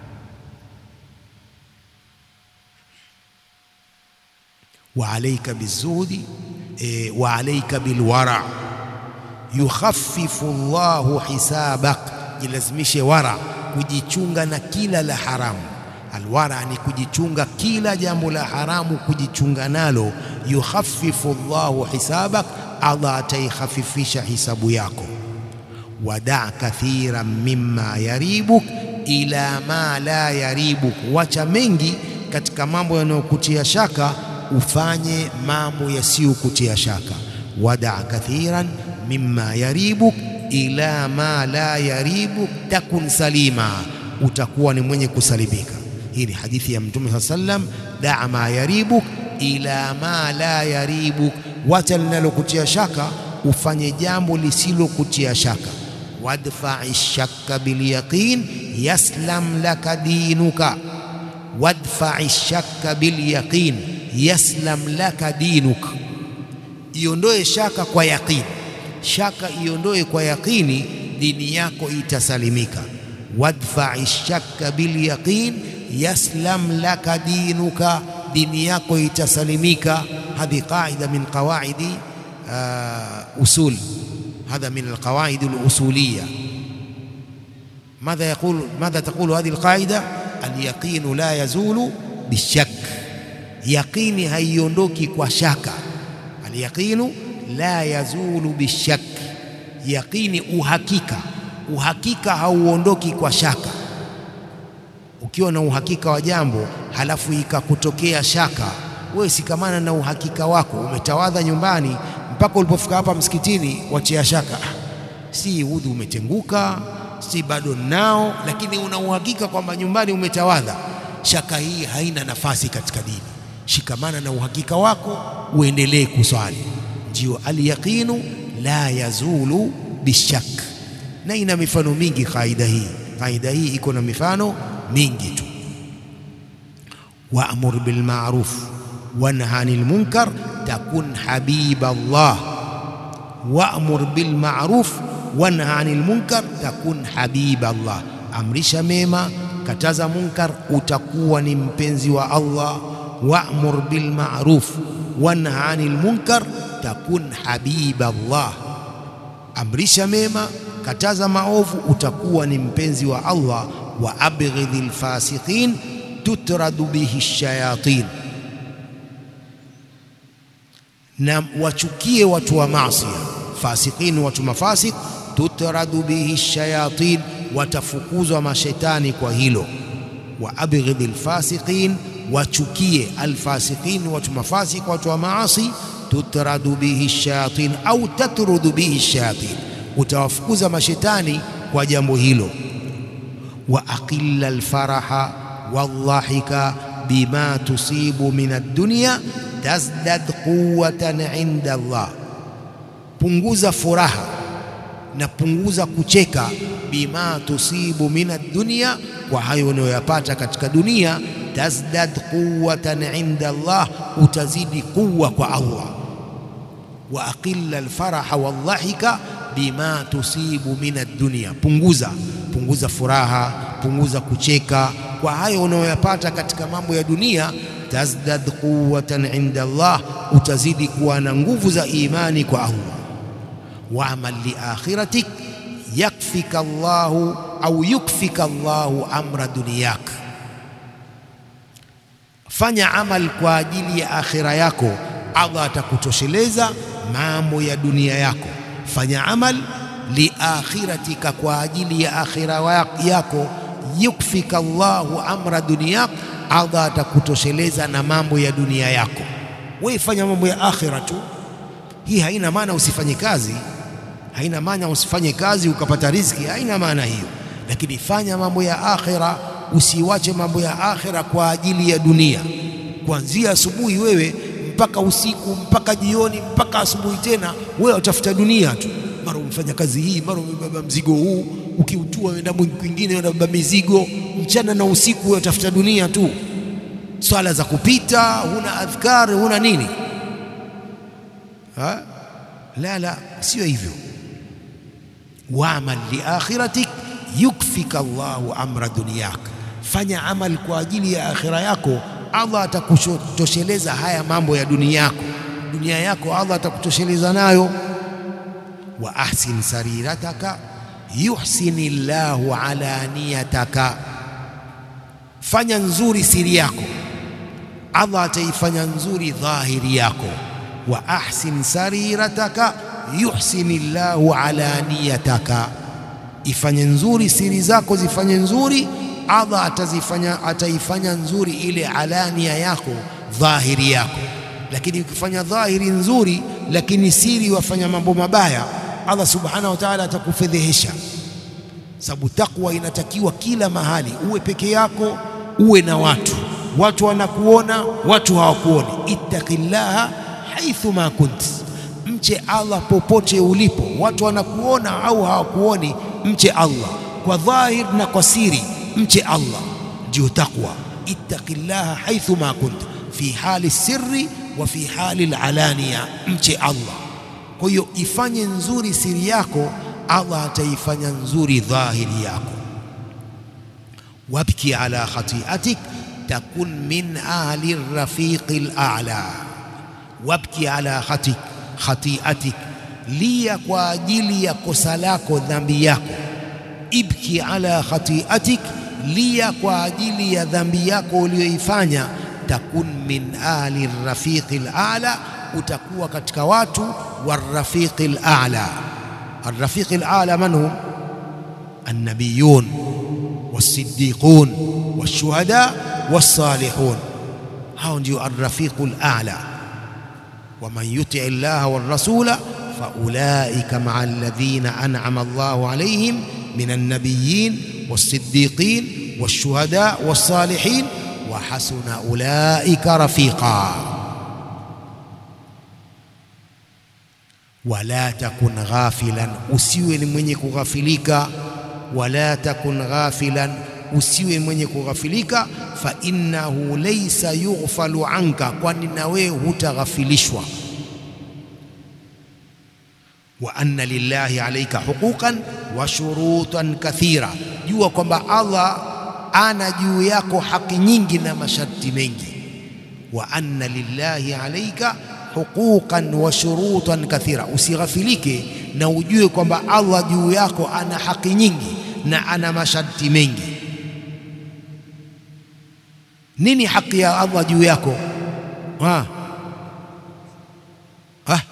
Wa alayka bizuhdi wa alayka bilwara yukhaffifu Allahu hisabak Jilazimishe wara, kujichunga na kila la haramu. Alwara ni kujichunga kila jambo la haramu, kujichunga nalo. Yukhaffifu Allahu hisabak, Allah ataikhafifisha hisabu yako. Wadaa kathiran mimma yaribuk ila ma la yaribuk, wacha mengi katika mambo yanayokutia shaka, ufanye mambo yasiyokutia shaka. Wadaa kathiran mimma yaribuk ila ma la yaribu takun salima, utakuwa ni mwenye kusalimika. Hii ni hadithi ya Mtume saa sallam, daa ma yaribuk ila ma la yaribuk, wacha linalokutia shaka ufanye jambo lisilokutia shaka. Wadfai shakka bilyaqin yaslam laka dinuka, wadfai shakka bilyaqin yaslam laka dinuk, iondoe shaka kwa yaqini shaka iondoe kwa yaqini, dini yako itasalimika. Wadfai shakka bil yaqin yaslam laka dinuka, dini yako itasalimika. Hadhi qaida min qawaidi usul hadha min alqawaid alusuliyya ماذا يقول ماذا تقول هذه القاعدة اليقين لا يزول بالشك يقيني haiondoki kwa shaka alyaqinu la yazulu bishak yaqini uhakika uhakika hauondoki kwa shaka ukiwa na uhakika wa jambo halafu ikakutokea shaka wewe sikamana na uhakika wako umetawadha nyumbani mpaka ulipofika hapa msikitini wachia shaka si udhu umetenguka si bado nao, lakini una uhakika kwamba nyumbani umetawadha. Shaka hii haina nafasi katika dini. Shikamana na uhakika wako, uendelee kuswali. Ndio alyaqinu la yazulu bishak, na ina mifano mingi kaida hii. Kaida hii iko na mifano mingi tu. Wa'mur bil ma'ruf wanha anil munkar takun habiba Allah. Wa'mur bil ma'ruf wanha anil munkar takun habiba Allah, amrisha mema, kataza munkar, utakuwa ni mpenzi wa Allah. Wa'mur bil ma'ruf wanha anil munkar takun habiba Allah, amrisha mema, kataza maovu, utakuwa ni mpenzi wa Allah. Wa abghidhil fasiqin tutradu bihi shayatin, na wachukie watu wa maasi. Fasiqin, watu mafasik tutradu bihi shayatin, watafukuzwa mashetani kwa hilo. Wa abghidhi lfasiqin, wachukie alfasiqin, watu mafasik, watu wa maasi. Tutradu bihi shayatin au tatrudu bihi shayatin, utawafukuza mashetani kwa jambo hilo. Wa aqilla alfaraha waldhahika bima tusibu min ad-dunya tazdad quwwatan inda Allah, punguza furaha na punguza kucheka, bima tusibu min ad-dunya, kwa hayo unayoyapata katika dunia. Tazdad quwwatan inda Allah, utazidi quwwa kwa Allah. Wa aqilla alfaraha waldhahika bima tusibu min ad-dunya, punguza punguza furaha, punguza kucheka kwa hayo unayoyapata katika mambo ya dunia. Tazdad quwwatan inda Allah, utazidi kuwa na nguvu za imani kwa Allah Waamal li akhiratik yakfika Allahu au yukfika Allahu amra dunyak, fanya amal kwa ajili ya akhira yako, Allah atakutosheleza mambo ya dunia yako. Fanya amal li akhiratika, kwa ajili ya akhira yako, yukfika Allahu amra dunyak, Allah atakutosheleza na mambo ya dunia yako. Wewe fanya mambo ya akhira tu. Hii haina maana usifanye kazi haina maana usifanye kazi ukapata riziki, haina maana hiyo, lakini fanya mambo ya akhira. Usiwache mambo ya akhira kwa ajili ya dunia, kuanzia asubuhi wewe mpaka usiku mpaka jioni mpaka asubuhi tena, wewe utafuta dunia tu. Mara umefanya kazi hii, mara umebeba mzigo huu, ukiutua wenda kwingine, unabeba mizigo mchana na usiku, wewe utafuta dunia tu. Swala za kupita, huna adhkari, huna nini ha? La, la, sio hivyo. Waamal li akhiratik yukfika Allahu amra dunyak, fanya amal kwa ajili ya akhira yako, Allah atakutosheleza haya mambo ya dunia yako. Dunia yako Allah atakutosheleza nayo. Wa ahsin sarirataka yuhsini llahu alaniyataka, fanya nzuri siri yako, Allah ataifanya nzuri dhahiri yako. Wa ahsin sarirataka yuhsini llahu alaniyataka, ifanye nzuri siri zako zifanye nzuri, Allah atazifanya ataifanya nzuri ile alania yako dhahiri yako. Lakini ukifanya dhahiri nzuri, lakini siri wafanya mambo mabaya, Allah subhanahu wa ta'ala atakufedhehesha. Sababu takwa inatakiwa kila mahali, uwe peke yako, uwe na watu, watu wanakuona, watu hawakuoni. Ittaqillaha haithu ma kunt Mche Allah popote ulipo, watu wanakuona au hawakuoni, mche Allah kwa dhahir na kwa siri, mche Allah ndio takwa. Ittaqillaha haithu ma kunt fi hali sirri wa fi hali alania, mche Allah. Kwa hiyo ifanye nzuri siri yako, Allah ataifanya nzuri dhahiri yako. Wabki ala khati'atik takun min ahli rafiqi al-a'la, wabki ala khatik khati'atik lia kwa ajili ya kosa lako dhambi yako ibki ala khati'atik lia kwa ajili ya dhambi yako uliyoifanya takun min ahli rafiqi ala utakuwa katika watu warrafiqi ala arrafiqi ala man hum annabiyun والصديقون والشهداء والصالحون hao ndio arrafiqu ala ومن يطع الله والرسول فأولئك مع الذين أنعم الله عليهم من النبيين والصديقين والشهداء والصالحين وحسن أولئك رفيقا ولا تكن غافلا usiwe ni mwenye kughafilika wala takun ghafilan usiwe mwenye kughafilika fa innahu laysa yughfalu anka kwani na wewe hutaghafilishwa wa anna lillahi alayka huquqan wa shurutan kathira jua kwamba Allah ana juu yako haki nyingi na masharti mengi wa anna lillahi alayka huquqan wa shurutan kathira usighafilike na ujue kwamba Allah juu yako ana haki nyingi na ana masharti mengi nini haki ya Allah juu yako ha ha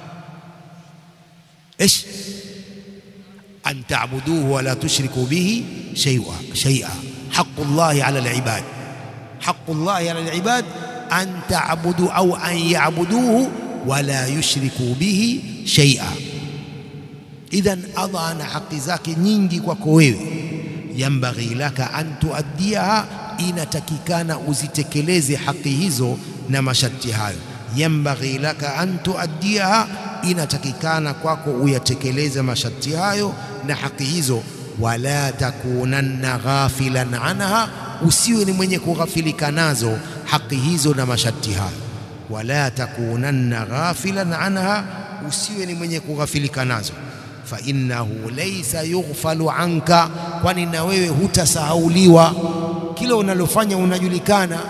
ايش ان تعبدوه ولا تشركوا به شيئا شيئا حق الله على العباد حق الله على العباد ان تعبدوا او ان يعبدوه ولا يشركوا به شيئا idhan Allah ana haki zake nyingi kwako wewe yambaghi laka an tuaddiaha inatakikana uzitekeleze haki hizo na masharti hayo yambaghi laka an tuaddiaha inatakikana kwako uyatekeleze masharti hayo na haki hizo wala takunanna ghafilan anha usiwe ni mwenye kughafilika nazo haki hizo na masharti hayo wala takunanna ghafilan anha usiwe ni mwenye kughafilika nazo fa innahu laysa yughfalu anka kwani na wewe hutasahauliwa kila unalofanya unajulikana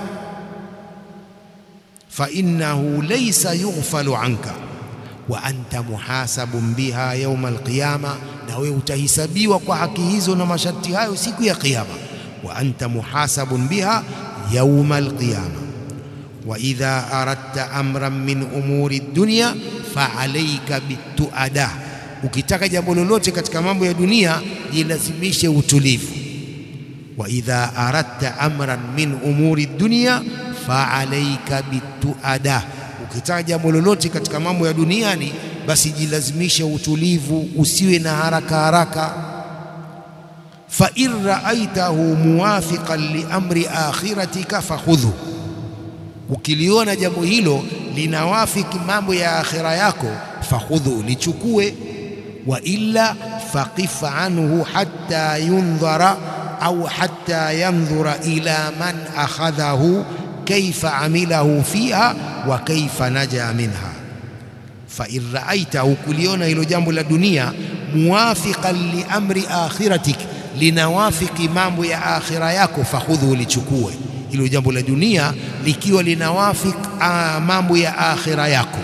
fa innahu laysa yughfalu anka wa anta muhasabun biha yawma alqiyama na wewe utahisabiwa kwa haki hizo na masharti hayo siku ya kiyama wa anta muhasabun biha yawma alqiyama wa idha aradta amran min umuri dunya fa alayka bituada ukitaka jambo lolote katika mambo ya dunia jilazimishe utulivu wa idha aradta amran min umuri dunya fa alayka bituada ukitaka jambo lolote katika mambo ya duniani basi jilazimishe utulivu usiwe na haraka haraka fa in ra'aitahu muwafiqan li amri akhiratika fakhudhu ukiliona jambo hilo linawafiki mambo ya akhira yako fakhudhu lichukue wa illa faqif anhu hatta yundhara au hatta yandhura ila man akhadhahu kaifa amilahu fiha wa kaifa naja minha fa in ra'aitahu kuliona hilo jambo la dunia muwafiqan li amri akhiratik linawafiki mambo ya akhira yako fakhudhu lichukue hilo jambo la dunia likiwa linawafik mambo ya akhira yako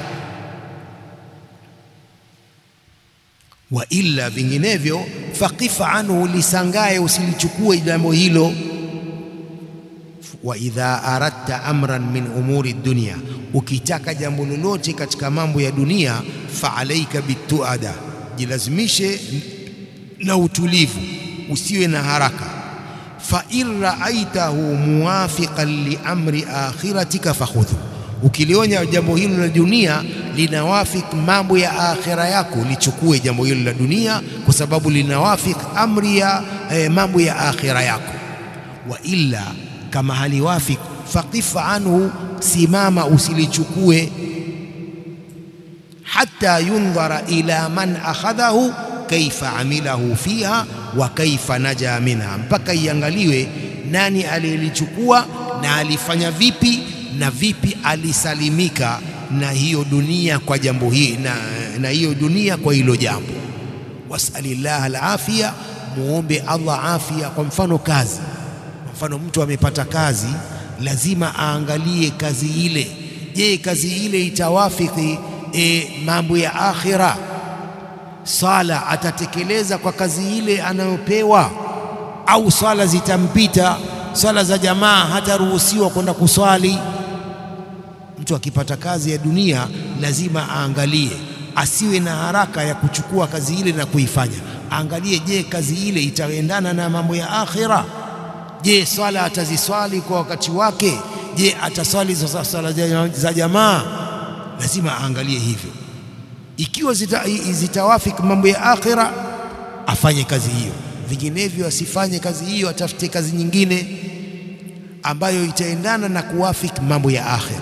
wa illa vinginevyo faqif anhu lisangae usilichukue jambo hilo wa idha aradta amran min umuri dunya ukitaka jambo lolote katika mambo ya dunia fa alaika bituada jilazimishe na utulivu usiwe na haraka fa in ra'aitahu muwafiqan li amri akhiratika fakhudhu ukilionya jambo hilo la dunia linawafik mambo ya akhira yako lichukue jambo hilo la dunia kwa sababu linawafik amri ya eh, mambo ya akhira yako wa illa kama haliwafik faqif anhu simama usilichukue hatta yundhara ila man akhadhahu kaifa amilahu fiha wa kaifa naja minha mpaka iangaliwe nani aliyelichukua na alifanya vipi na vipi alisalimika na hiyo dunia kwa jambo hili na, na hiyo dunia kwa hilo jambo wasalillah alafia muombe Allah afya kwa mfano kazi kwa mfano mtu amepata kazi lazima aangalie kazi ile je kazi ile itawafiki e, mambo ya akhira. Sala atatekeleza kwa kazi ile anayopewa, au swala zitampita? Swala za jamaa hataruhusiwa kwenda kuswali. Mtu akipata kazi ya dunia lazima aangalie, asiwe na haraka ya kuchukua kazi ile na kuifanya. Aangalie, je, kazi ile itaendana na mambo ya akhira? Je, swala ataziswali kwa wakati wake? Je, ataswali swala za jamaa? Lazima aangalie hivyo. Ikiwa zita, zitawafiki mambo ya akhira, afanye kazi hiyo, vinginevyo asifanye kazi hiyo, atafute kazi nyingine ambayo itaendana na kuwafiki mambo ya akhira.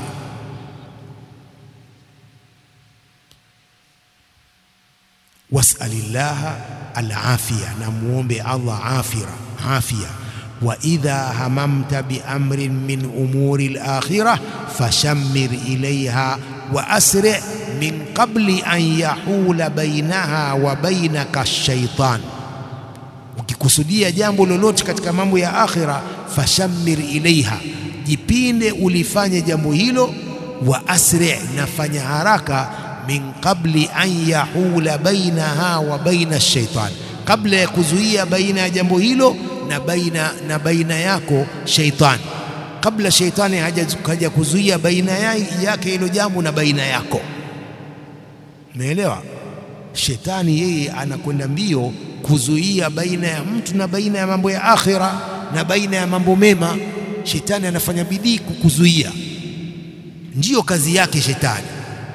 Wasalillaha alafiya, na muombe Allah afira afia wa idha hamamta biamrin min umuri alakhirah fashammir ilayha wa asri min qabli an yahula bainaha wa bainaka shaitan, ukikusudia jambo lolote katika mambo ya akhira, fashammir ilaiha, jipinde ulifanye jambo hilo, wa asri, nafanya haraka, min qabli an yahula bainaha wa baina shaitan, kabla ya kuzuia baina ya jambo hilo na baina, na baina yako shaitani, kabla shaitani haja kuzuia baina yake hilo jambo na baina yako. Umeelewa? Shetani yeye anakwenda mbio kuzuia baina ya mtu na baina ya mambo ya akhira na baina ya mambo mema. Shetani anafanya bidii kukuzuia, ndiyo kazi yake shetani.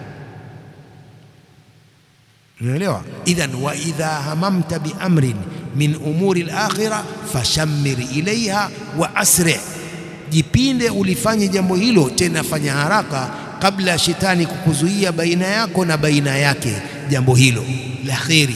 Unaelewa? Idhan wa idha hamamta biamrin min umuri al-akhirah fashammir ilaiha wa asri, jipinde ulifanye jambo hilo, tena fanya haraka kabla ya shetani kukuzuia baina yako na baina yake jambo hilo la kheri.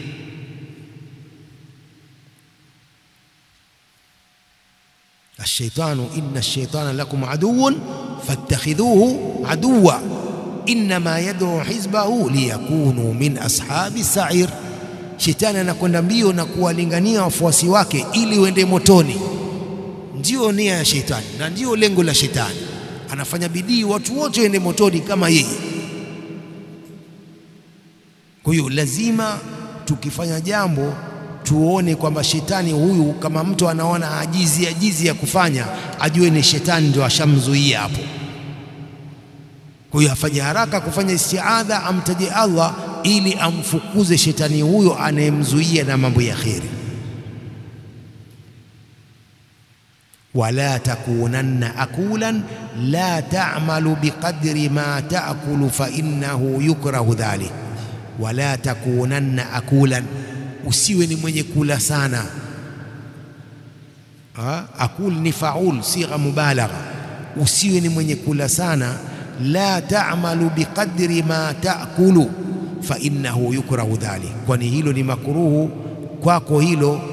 Ashaitanu inna ash-shaytana lakum aduwwun fattakhidhuhu aduwwa innama yad'u hizbahu liyakunu min ashabi sa'ir. Shetani anakwenda mbio na kuwalingania wafuasi wake ili wende motoni. Ndiyo nia ya shetani na ndiyo lengo la shetani anafanya bidii watu wote waende motoni kama yeye. Kwa hiyo lazima tukifanya jambo tuone kwamba shetani huyu, kama mtu anaona ajizi ajizi ya kufanya, ajue ni shetani ndio ashamzuia hapo. Kwa hiyo afanye haraka kufanya istiadha, amtaje Allah ili amfukuze shetani huyo anayemzuia na mambo ya kheri. wala takunanna akulan la ta'malu biqadri ma ta'kulu fa innahu yukrahu dhalik. Wala takunanna akulan, usiwe ni mwenye kula sana. Ha? Akul ni faul, sigha mubalagha. Usiwe ni mwenye kula sana. La ta'malu biqadri ma ta'kulu fa innahu yukrahu dhalik, kwani hilo ni makruhu kwako hilo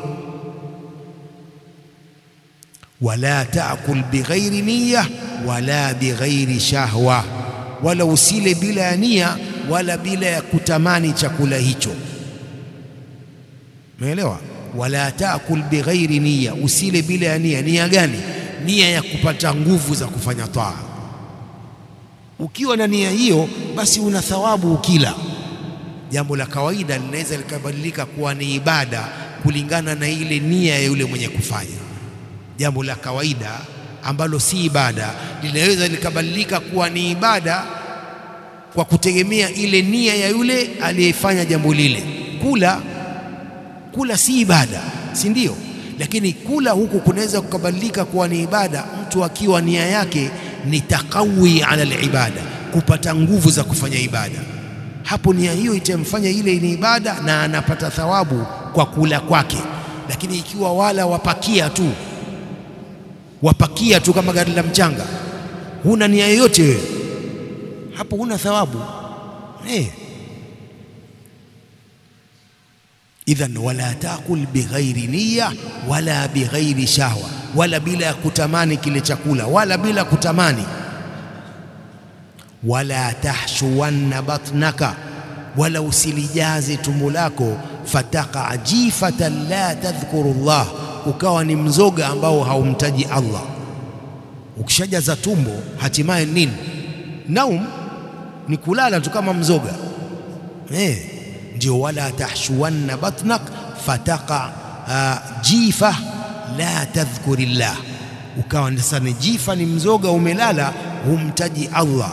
wala taakul bighairi niya wala bighairi shahwa, wala usile bila ya nia wala bila ya kutamani chakula hicho. Umeelewa? Wala taakul bighairi niya, usile bila ya nia. Nia gani? Nia ya kupata nguvu za kufanya taa. Ukiwa na nia hiyo, basi una thawabu ukila. Jambo la kawaida linaweza likabadilika kuwa ni ibada kulingana na ile nia ya yule mwenye kufanya jambo la kawaida ambalo si ibada linaweza likabadilika kuwa ni ibada kwa kutegemea ile nia ya yule aliyefanya jambo lile. Kula kula si ibada, si ndio? Lakini kula huku kunaweza kukabadilika kuwa ni ibada, mtu akiwa nia yake ni takawi ala alibada, kupata nguvu za kufanya ibada. Hapo nia hiyo itamfanya ile ni ibada na anapata thawabu kwa kula kwake. Lakini ikiwa wala wapakia tu wapakia tu kama gari la mchanga, huna nia yoyote wewe, hapo huna thawabu eh. Idhan wala takul bighairi niya wala bighairi shahwa, wala bila ya kutamani kile chakula, wala bila kutamani. Wala tahshuwanna batnaka, wala usilijaze tumbo lako. Fataka jifatan la tadhkuru Allah ukawa ni mzoga ambao haumtaji Allah. Ukishajaza tumbo, hatimaye nini? Naum, ni kulala tu kama mzoga eh, ndio wala tahshuwanna batnak fataqa uh, jifa la tadhkurillah, ukawa sasa ni jifa, ni mzoga umelala, humtaji Allah.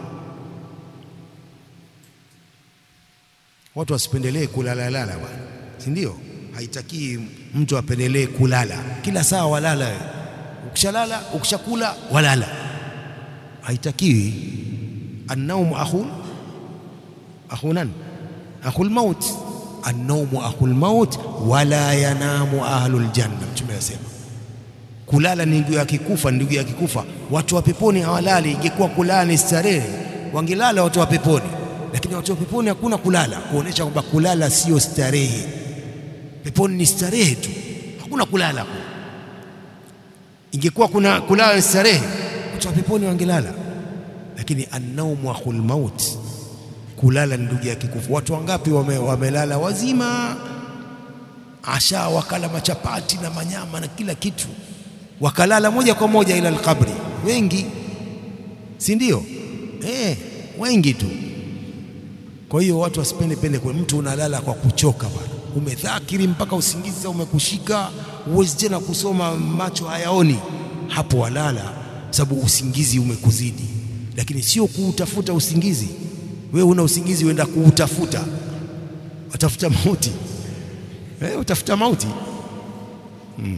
Watu wasipendelee kulala lala bwana, si ndio? Haitakii mtu apendelee kulala kila saa, walala wewe. Ukishalala ukishakula walala, haitakiwi. Annaumu akhul akhunan akhul maut, annaumu akhul maut wala yanamu ahlul janna. Mtume anasema kulala ni ndugu ya kikufa, ndugu ya kikufa. Watu wa peponi hawalali. Ingekuwa kulala ni starehe, wangelala watu wa peponi, lakini watu wa peponi hakuna kulala, kuonesha kwamba kulala sio starehe. Peponi ni starehe tu, hakuna kulala. Ingekuwa kuna kulala ni starehe, watu wa peponi wangelala, lakini annaumu akhul maut kulala ni ndugu ya kikufu. Watu wangapi wame, wamelala wazima, asha wakala machapati na manyama na kila kitu, wakalala moja kwa moja ila alqabri. Wengi, si ndio? Eh, wengi tu. Kwa hiyo watu wasipende pende kwa mtu unalala kwa kuchoka bwana, umedhakiri mpaka usingizi umekushika, huwezi tena kusoma, macho hayaoni, hapo walala, sababu usingizi umekuzidi, lakini sio kuutafuta usingizi wewe una usingizi uenda kuutafuta, watafuta mauti eh, utafuta mauti hmm.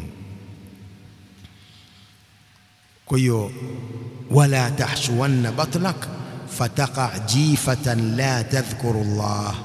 Kwa hiyo wala tahshuwanna batnak fataqa jifatan la tadhkuru Allah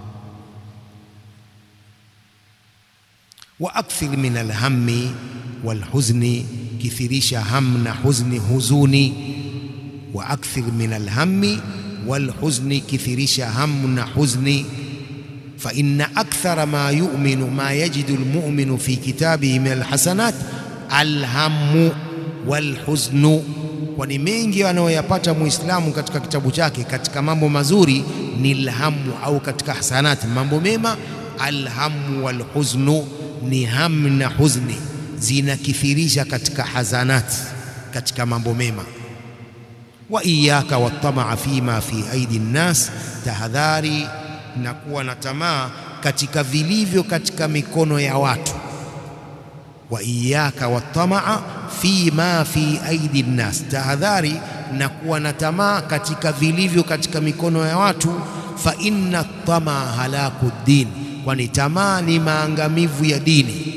wa akthir min alhammi walhuzni, kithirisha ham na huzni, huzuni. Wa akthir min alhammi walhuzni, kithirisha hamu na huzni. Fa inna akthara ma yu'minu ma yajidu almu'minu fi kitabihi min alhasanat alhammu walhuznu, kwani mengi anayoyapata muislamu katika kitabu chake katika mambo mazuri ni alhamu, au katika hasanati mambo mema. Alhamu walhuznu ni hamu na huzni, zinakithirisha katika hasanati, katika mambo mema wa iyaka watamaa fima fi aidi nnas, tahadhari na kuwa na tamaa katika vilivyo katika mikono ya watu. Wa iyaka watamaa fima fi aidi nnas, tahadhari na kuwa na tamaa katika vilivyo katika mikono ya watu. Fa inna tamaa halaku din, kwani tamaa ni maangamivu ya dini.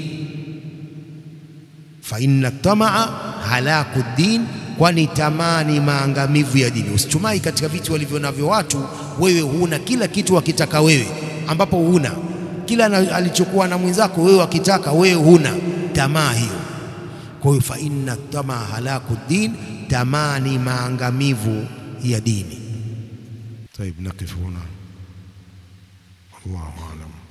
Fa inna tamaa halaku din kwani tamaa ni maangamivu ya dini. Usitumai katika vitu walivyo navyo watu, wewe huna kila kitu wakitaka wewe, ambapo huna kila alichokuwa na mwenzako wewe wakitaka wewe huna. Tamaa hiyo. Kwa hiyo fa inna tamaa halaku din, tamaa ni maangamivu ya dini. Taib, nakif huna, wallahu alam.